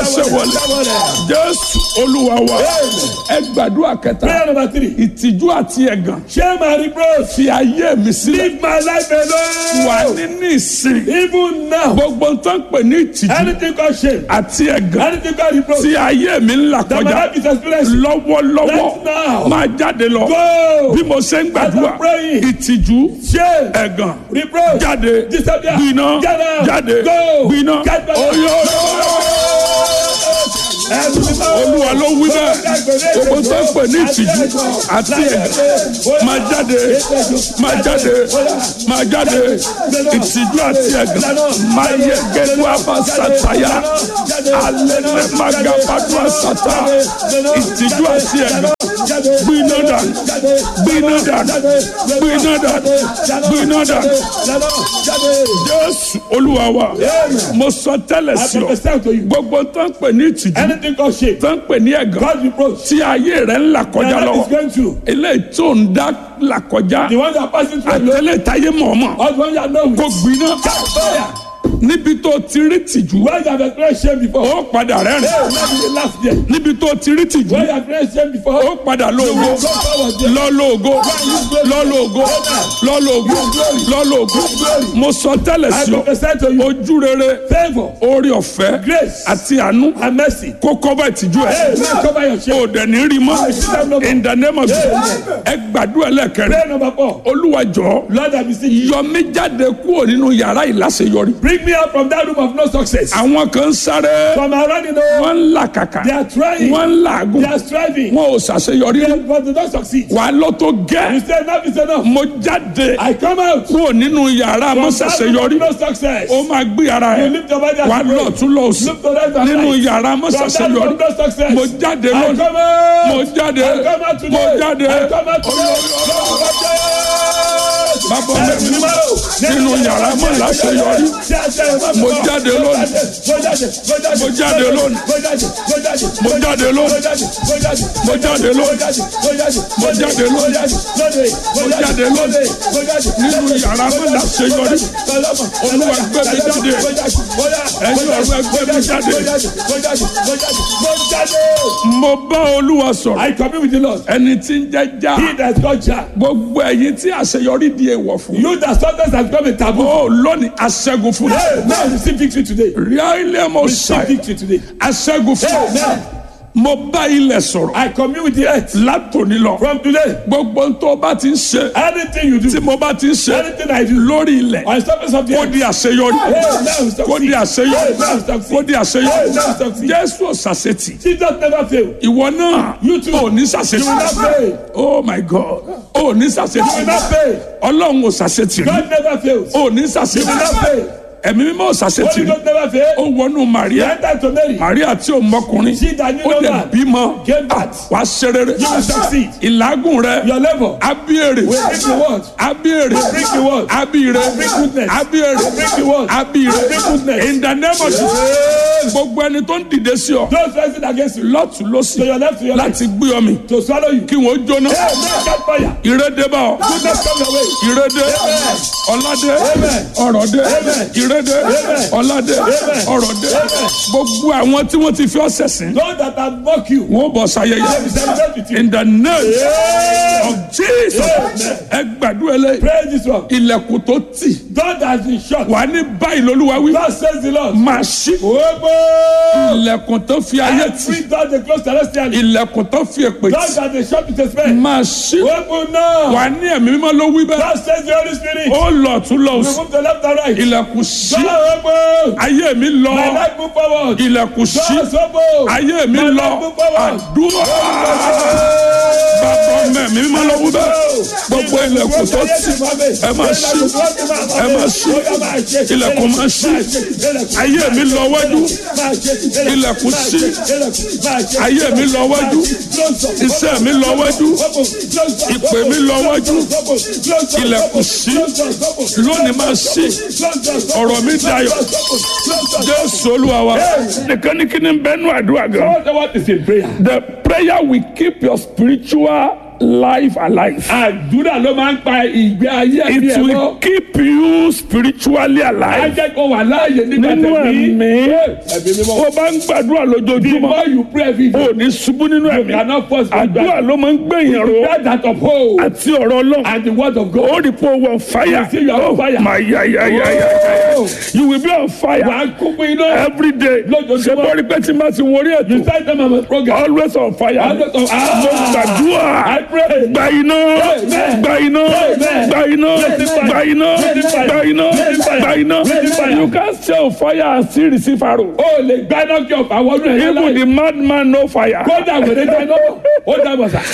gbàṣẹ wọlé jésù olúwa wa ẹ gbàdúrà kẹta Prayer number three. ìtìjú àti ẹ̀gàn Shame and reproach. fi ayé mi sílẹ̀ Leave my life wà alone. nínú ìsìn Even now. gbogbo tó ń pè ní ìtìjú Anything called shame. àti ẹ̀gàn Anything called reproach. tí ayé mi ń là That my kọjá life is experiencing. lọ́wọ́lọ́wọ́ Right now. máa jáde lọ Go. bí mo ṣe ń gbàdúrà As I'm praying. ìtìjú Shame. ẹ̀gàn Reproach. jáde Disappear. gbiná Get out. jáde Go. gbiná Get back. oyè olúwa ló wí bẹ́ẹ̀ gbogbo tó ń pè ní ìtìjú àti ẹ̀gàn máa jáde máa jáde máa jáde ìtìjú àti ẹ̀gàn máa yẹ gẹ́gẹ́ àbá sàtàyà alẹ́ mẹ́ máa ga fàdúrà sàtà ìtìjú àti ẹ̀gàn gbiná dànù gbiná dànù gbiná dànù gbiná dànù jésù olúwa wa mo sọ tẹ́lẹ̀ I sí ọ prophesy to you. gbogbo tó ń pè ní ìtìjú Anything called shame. tó ń pè ní ẹ̀gàn God reproach. tí ayé rẹ̀ ń là Your kọjá life is lọ́wọ́ going through. eléyìí tó ń dá là kọjá The one that are passing through alone. àtẹlẹ táyé mọ̀ọ́mọ̀ Or the one you are known kò with. gbiná Fire. níbi tó ti rí tìjú When you have experienced shame before. ó padà rẹ́rìn Hey, let me laugh there. níbi tó ti rí tìjú When you have experienced shame before. ó padà lóògó Go forward there. lọ́lọ́ọ̀gó lọ́lọ́ọ̀gó lọ́lọ́ọ̀gó lọ́lọ́ọ̀gó mo sọ tẹ́lẹ̀ I sí ọ prophesy to you. ojú rere Favor. orí ọ̀fẹ́ Grace. àti àánú And mercy. kó kọ́bà ìtìjú ẹ̀ Hey, man, cover your shame. o dẹ̀ ní rí mọ́ in the name of Jesus ẹ gbàdúrà lẹ́kẹ̀rẹ́ Prayer number four. olúwa jọ̀ọ́ Lord, I beseech you. yọ mí jáde kúrò nínú yàrá ìláṣeyọrí. Bring me out from that room of no success. àwọn kan ń sáré From around you know, wọ́n ń làkàkà they are trying. wọ́n ń làágùn They are striving. wọn ò ṣàṣeyọrí But they don't succeed. wà á lọ tó You gẹ́ say enough is enough. mo jáde I come out. kúrò nínú yàrá From mo that room ṣàṣeyọrí of no success. ó máa gbé ara You ẹ̀ lift your body wà á and lọ pray. tún lọ sí Look to right and nínú right. yàrá mo From that room ṣàṣeyọrí of no success. mo jáde I lónìí come out. mo jáde I come out today. mo jáde I come out today. bàbá mi nínú yàrá mo láṣeyọrí Mo jáde lónìí. Mo jáde lónìí. Mo jáde lónìí. Mo jáde lónìí. Mo jáde lónìí. Mo jáde lónìí. nínú yàrá mo láṣeyọrí olúwa gbé mi jáde ẹ̀yin ọ̀rọ̀ ẹgbẹ́ mi jáde. mo bá olúwa sọ̀rọ̀ I commune with the Lord. ẹni tí ń jẹ́ já He that God shall. gbogbo ẹ̀yin tí àṣeyọrí di èèwọ̀ fún. You that sometimes has become a taboo. ó lónìí aṣẹ́gun fún Hey, now receive victory today. ríálẹ̀ mo Receive ṣàì victory today. aṣẹ́gun fún Amen. mo bá ilẹ̀ sọ̀rọ̀ I commune with the earth. látòní lọ From today, gbogbo ohun tó bá ti ń ṣe anything you tí do, mo bá ti ń ṣe anything I do, lórí ilẹ̀ on the surface of the kó earth, di àṣeyọrí hey, now kó di succeed. àṣeyọrí Hey, now succeed. kó di Hey, àṣeyọrí now succeed. jésù ọ̀sàṣetì Jesus never fail. ìwọ náà You too. ò ní You will ṣàṣetì not fail. oh my god ò ní You will ṣàṣetì not fail. ọlọ́run ò ṣàṣetì rí God never fails. ò ní You will ṣàṣetì not fail. ẹ̀mí mímọ́ ò ṣàṣetì Holy rí Ghost never ó fail. wọnú You màríà enter to Mary. màríà tí ò mọkùnrin She that knew ó no dẹ̀ man bímọ gave birth. wàá ṣe rere You will succeed. ìlágùn rẹ Your labor abíyèrè will bring the word. abíyèrè Bring the word. abíyèrè Bring goodness. abíyèrè Bring the word. abíyèrè Bring goodness. in the name of Jesus gbogbo ẹni tó ń dìde sí ọ Those rising against you, lọ́tún to lọ́sì your left, to your right, láti gbé ọ mi to swallow you. kí wọ́n jóná Hey, man, catch fire. ìrédé bá ọ Goodness come your way. ìrédé Amen. ọládé Amen. ọrọ̀dé Amen. ìrédé Amen. ọládé Amen. ọrọ̀dé Amen. gbogbo àwọn tí wọ́n ti fi ọ́ sẹ̀sìn Those that have mocked you, wọ́n bọ̀ they will sayẹyẹ celebrate with you. in the name Yeah. of Jesus ẹ gbàdúrà lẹ́yìn Praise this one. ilẹ̀kùn tó tì God has been shut. wà ní báyìí lolúwa wí God says the Lord. máa ṣí Ogbó. ilẹ̀kùn tó fi ayé tì Every door they close celestially. ilẹ̀kùn tó fi èpè God tì that they shut with a spell. máa ṣí Open now. wà ní ẹ̀mí mímọ́ ló wí bẹ́ẹ̀ God says the Holy Spirit. ó lọ tún lọ sí Remove the left and right. ilẹ̀kùn ṣí God open. ayé mi lọ My life move forward. ilẹ̀kùn ṣí God open. ayé mi My lọ life move forward. àdúrà bàbá ọmọ ẹ̀mí mímọ́ ló wí bẹ́ẹ̀ gbogbo ilẹ̀kùn tó tì ẹ máa ṣí ẹ máa ṣí ilẹ̀kùn máa ṣí ayé mi lọ wájú ilẹ̀kùn ṣí ayé mi lọ wájú iṣẹ́ mi lọ wájú ìpè mi lọ wájú ilẹ̀kùn ṣí lónìí máa ṣí ọ̀rọ̀ mi dayọ̀ jésù olúwa wa nìkan ní kí ni bẹ́ẹ̀ nù àdúrà gan. What is in prayer? The prayer will keep your spiritual life alive. àdúrà ló máa ń pa ìgbé ayé ẹ̀mí It ẹ̀ mọ́. will keep you spiritually á alive. jẹ́ kó wà láàyè nígbà Nínú tẹ̀mí. ẹ̀mí, ẹ̀mí mímọ́. ó bá ń gbàdúrà the lójoojúmọ́, more you pray every day. ó ní ṣubú nínú you ẹ̀mí. cannot force God Àdúrà ló máa ń gbẹ̀yìn ro That that of hope àti ọ̀rọ̀ Ọlọ́run. and the word of God. Ó rí pé ó wọ fire. You see you are on fire. My ya ya ya ya ya. Oh. You will be on fire wà á kú pé iná. every day. Lójoojúmọ́. Ṣé bọ́ rí pé tí n bá ti wọrí you ètò? start them on my program. Always on fire. Always on- Ah. Mo gbàdúrà. I pray. Gba iná. Amen. Gba iná. Amen. Gba iná. Receive Gba iná. Receive fire. Gba iná. Receive fire. Gba iná. Receive fire. You can't stay on fire and still receive arrow. o lè gbaná kí ọ̀fà wọnú ẹ̀yẹ Even láì. the madman no fire. kódà wèrè gbaná ó dàgbà sá.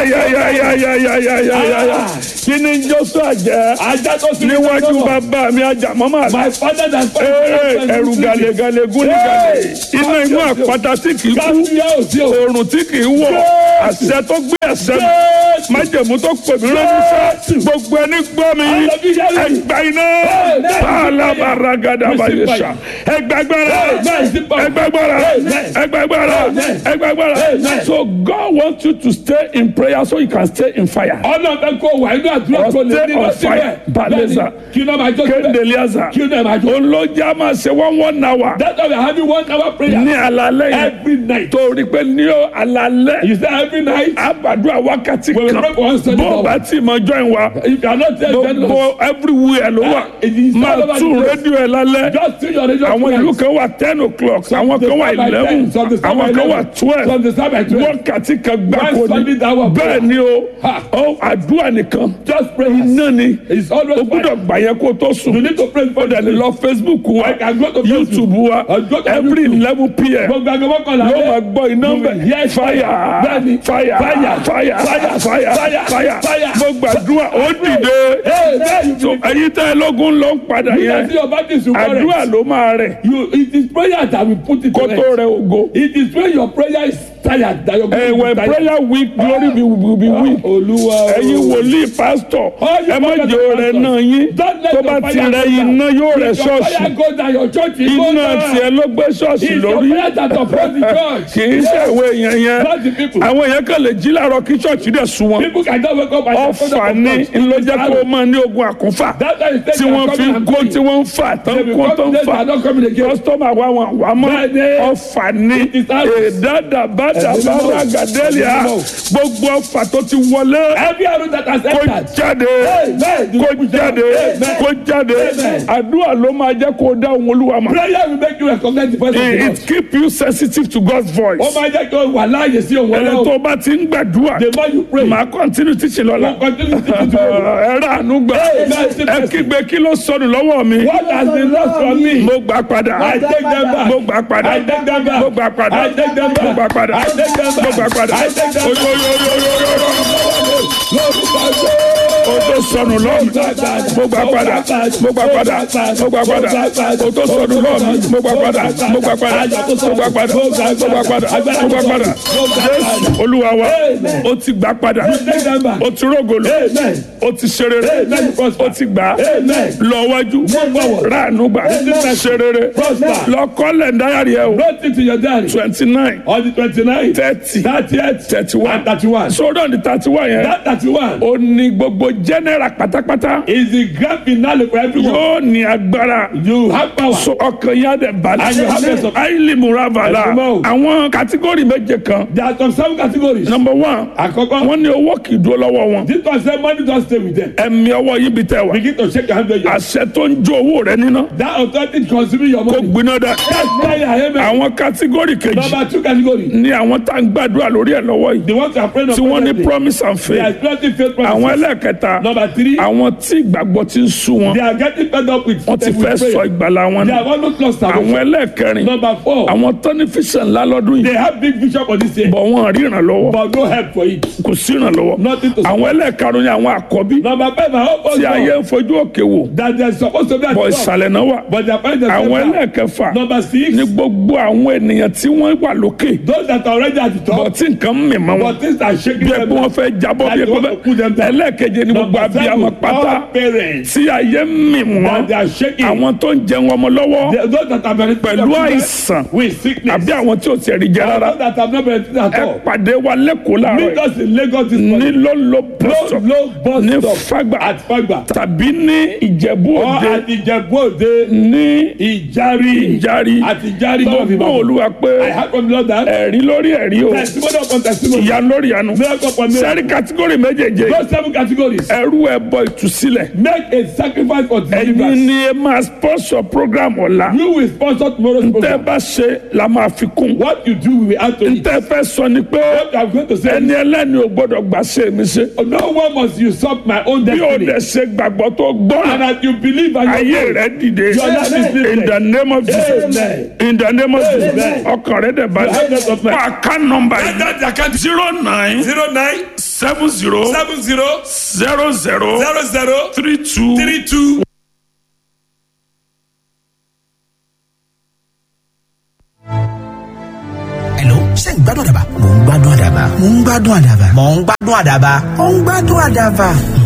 Ayayayayayayayayaya. Kí ni Joshua jẹ́? ajá tó sinmi Níwájú bàbá mi ajàmọ́mọ́ àti. my father and Ee, ẹrù gàlégàlé gúnigàlé. Iná inú àpáta tí kì í kú. káfíà ò sí o. Oòrùn tí kì í wọ̀. Àṣẹ tó gbé ẹ̀ṣẹ̀ mi. Májẹ̀mú tó pè mí lóníṣẹ́. Gbogbo ẹni gbọ́ mi. Ẹgbà iná. Bàálà bàrà gàdà bàyẹ̀ṣà. Ẹgbàgbára. Ẹgbàgbára. Ẹgbàgbára. Ẹgbàgbára. So God wants you to stay in prayer so you can stay in fire. ọ̀nà bẹ kó wà inú àdúrà kó lè Stay ní on lọ fire. síbẹ̀. Baleza. kí ló máa jó Kéde síbẹ̀. Eliaza. kí ló máa jó. Olójà máa ṣe one one hour. that's why we are having one hour prayer. Ní alalẹ́ yẹn. every night. Torí pé ní alalẹ́. you say every night. Àbàdúrà wákàtí we will kan. pray for one study Bó o hour. bá tí mo join wa. if you are not there then Gbogbo everywhere ló wà. it is all Máa over tún the place. rédíò ẹ̀ lálẹ́. just tune your radio Àwọn tonight. ìlú kan wà ten o'clock. Àwọn kan wà eleven. Some dey start by Àwọn kan wà 11. twelve. Some dey start by twelve. Wákàtí kan gbáko One ni. solid hour prayer. Bẹ́ẹ̀ ni o. Ha. Ó àdúrà nìkan. just pray. Iná ni. it's always O gbúdọ̀ gbà yẹn kó tó sùn. you need to pray Ó for dẹ̀ lè lọ Facebook wa. I can go to YouTube wa. I'll go to Every YouTube. eleven pm. gbogbo agbègbè kan la Yóò máa gbọ́ iná bẹ̀. Yes, Fire. Bẹ́ẹ̀ni. Fire. Fire. Fire. Fire. Fire. Fire. Fire. Fire. Mo gbàdúrà ó dìde. Hey, there you So be. ẹ̀yin tẹ́ ẹ lógún ló ń padà You can yẹn. see your body is Àdúrà correct. ló máa rẹ̀. You, it is prayer that will put it Kó to tó rest. rẹ ògo. It is when your prayer is tired that your Ẹ body when is tired. prayer weak glory be will be weak. Olúwa o. Ẹ̀yin wòlíì pásítọ̀. All you Ẹ má prophets jẹ́ and rẹ̀ pastors. náà yín. Don't let Tó your bá fire ti go rẹ down. iná yóò rẹ̀ If your ṣọ́ọ̀ṣì. fire go down your church will go Iná down. tiẹ̀ ló gbé ṣọ́ọ̀ṣì It's your lórí. prayer that upholds the church. Kì í ṣe ìwé yẹn yẹn. Not the people. Àwọn èèyàn kan lè jí láàárọ̀ kí ṣọ́ọ̀ṣì dẹ̀ sún wọn. People can just wake up and Ọ̀fà ni ló jẹ́ kó o máa ní ogun àkúnfà. That's why you say Tí they are wọ́n fi coming ń and kó going. tí wọ́n ń fà tán They will kó come tó ń today, they fà. are not coming again. Kọ́sítọ́mà wa wọn wà mọ́. Bẹ́ẹ̀ni. Ọ̀fà ni It is out. èdàdà bàdà Ẹ̀mí bàdà mímọ́. gàdẹ́lìà. Ẹ̀mí mímọ́. Gbogbo ọ̀fà tó ti wọlé. Every arrow that has Kó entered. jáde. Amen. Kó jáde. Amen. Kó jáde. Amen. Àdúrà ló máa jẹ́ kó o dá ohun Olúwa mọ̀. Prayer will make you recognize the voice of the It Lord. it keep you sensitive to God's voice. Ó máa jẹ́ kí o wà láàyè sí òun Ẹni ọlọ́run. tó bá ti ń gbàdúrà. The more you pray, Màá continue teaching lọ́la. you continue to do it. ẹ rà ànú gbà ẹ kígbe kí ló sọnù lọ́wọ́ mi What has been lost from me? mo gbà padà I take them back. mo gbà padà I take them back. mo gbà padà I take them back. mo gbà padà I take them back. mo gbà padà I take them back. oyoyoyoyoyo Lórúkọ Jésù. o tó sọnù lọ́wọ́ mi mo gbà padà mo gbà padà mo gbà padà o tó sọnù lọ́wọ́ mi mo gbà padà mo gbà padà mo gbà padà mo gbà padà mo gbà padà Jésù Olúwa wa o ti gbà padà Take them back. o ti rógolo Amen. o ti ṣe rere Amen. o ti gbà Amen. lọ wájú forward. ráàánú gbà ṣe rere Prosper. lọ kọ́lẹ̀ dáyàrí ẹ o Wrote it to your diary. twenty nine On the twenty-nine, thirty thirtieth, thirty one and thirty-one. sódò ní thirty one yẹn That thirty-one ó ní gbogbo general pátápátá is the grand finale for everyone. yóò ní agbára You have power. so ọkàn yẹn á dẹ̀ And you have balẹ̀ rest of- àìlè múravala Ẹ̀sùnmọ́ o. àwọn kátígórì méje kan There are some seven categories. number one Àkọ́kọ́, wọ́n ní owó kì í dúró lọ́wọ́ wọn this one say money don stay with them. ẹ̀mí ọwọ́ yìí bí tẹ̀ wá Begin to shake your hand where you are. àṣẹ tó ń jó owó rẹ níná That authority consuming your kó money. gbiná dá That's why I am àwọn kátígórì kejì Number two category. ní àwọn tá à ń gbàdúrà lórí ẹ̀ lọ́wọ́ yìí The ones who are afraid of tí wọ́n ní presently. promise and They are faith expecting faith àwọn promises. ẹlẹ́ẹ̀kẹta Number three, àwọn tí ìgbàgbọ́ ti ń sú wọn they are getting fed up with wọ́n ti with fẹ́ prayer. sọ ìgbàlá wọn They nù have almost lost àwọn salvation. ẹlẹ́ẹ̀kẹrin Number four, àwọn tọ́nífíṣàn ńlá lọ́dún they yìí have big vision for this year, bọ̀ wọ́n rí ìrànlọ́wọ́ but no help for it. kò sí ìrànlọ́wọ́ Nothing to àwọn ẹlẹ́ẹ̀karùn ni àwọn àkọ́bí Number five, I hope tí ayé also ń fojú òkè wò that they are supposed to be at bọ̀ the top, ìsàlẹ̀ náà wà but they are finding àwọn themselves down. ẹlẹ́ẹ̀kẹfà Number six, ní gbogbo àwọn ènìyàn tí wọ́n wà lókè those that are already at the bọ̀ top, tí nǹkan ń mì mọ́ wọn but things are shaking bí ẹ them bí wọ́n down. fẹ́ jábọ́ bí Like ẹ they want to pẹ́ put them down. ẹlẹ́ẹ̀keje ni gbogbo Number seven, abiyamọ pátá all parents tí ayé ń mì wọ́n that they are shaking. àwọn tó ń jẹun ọmọ lọ́wọ́ The- those that have benefited pẹ̀lú of children àìsàn with sickness. àbí àwọn tí ò tiẹ̀ rí jẹ And rárá those that have not benefited at ẹ all. pàdé wa lẹ́kọ̀ọ́ láàárọ̀ Meet yìí us in Lagos this ní morning. lọ́lọ́ Low, bọ́sọ̀ low bus ní stop Fágbà at Fagba. tàbí ní Ìjẹ̀bú Or Òde at Ìjẹ̀bú-Òde, ní Ìjàrí. Ìjàrí At Ìjàrí, tó God of gbọ́ Ibadan. Olúwa pé I heard from the Lord that ẹ̀rí lórí ẹ̀rí o testimony upon testimony. ìyanu lórí ìyanu Miracle upon miracle. sẹ́rí kátígórì méjèèjé Those seven categories. ẹrú ẹbọ ìtúsílẹ̀ Make a sacrifice for ẹ̀yin deliverance. ni ẹ máa sponsor program ọ̀la You will sponsor tomorrow's tẹ́ program. bá ṣe la máa fi kún What you do, we will add to it. tẹ́ fẹ́ sọ ni pé What I'm going to say ẹni is, ẹlẹ́ni ò gbọ́dọ̀ gbà ṣe mi ṣe no one must usurp my own bí o destiny. dẹ̀ ṣe gbàgbọ́ tó And gbọ́ràn as you believe and you ayé rẹ dìde Your life is lifted. in the name of Jesus Amen. in the name of Jesus Amen. ọkàn rẹ dẹ̀ balẹ̀ Your heart of fún àká nọmba yìí That account zero nine zero nine seven zero seven zero zero zero zero zero three two three two. Hello, ṣé ń gbádùn àdàbà? Mò ń gbádùn àdàbà. Mò ń gbádùn àdàbà. Mò ń gbádùn àdàbà. Mò ń gbádùn àdàbà.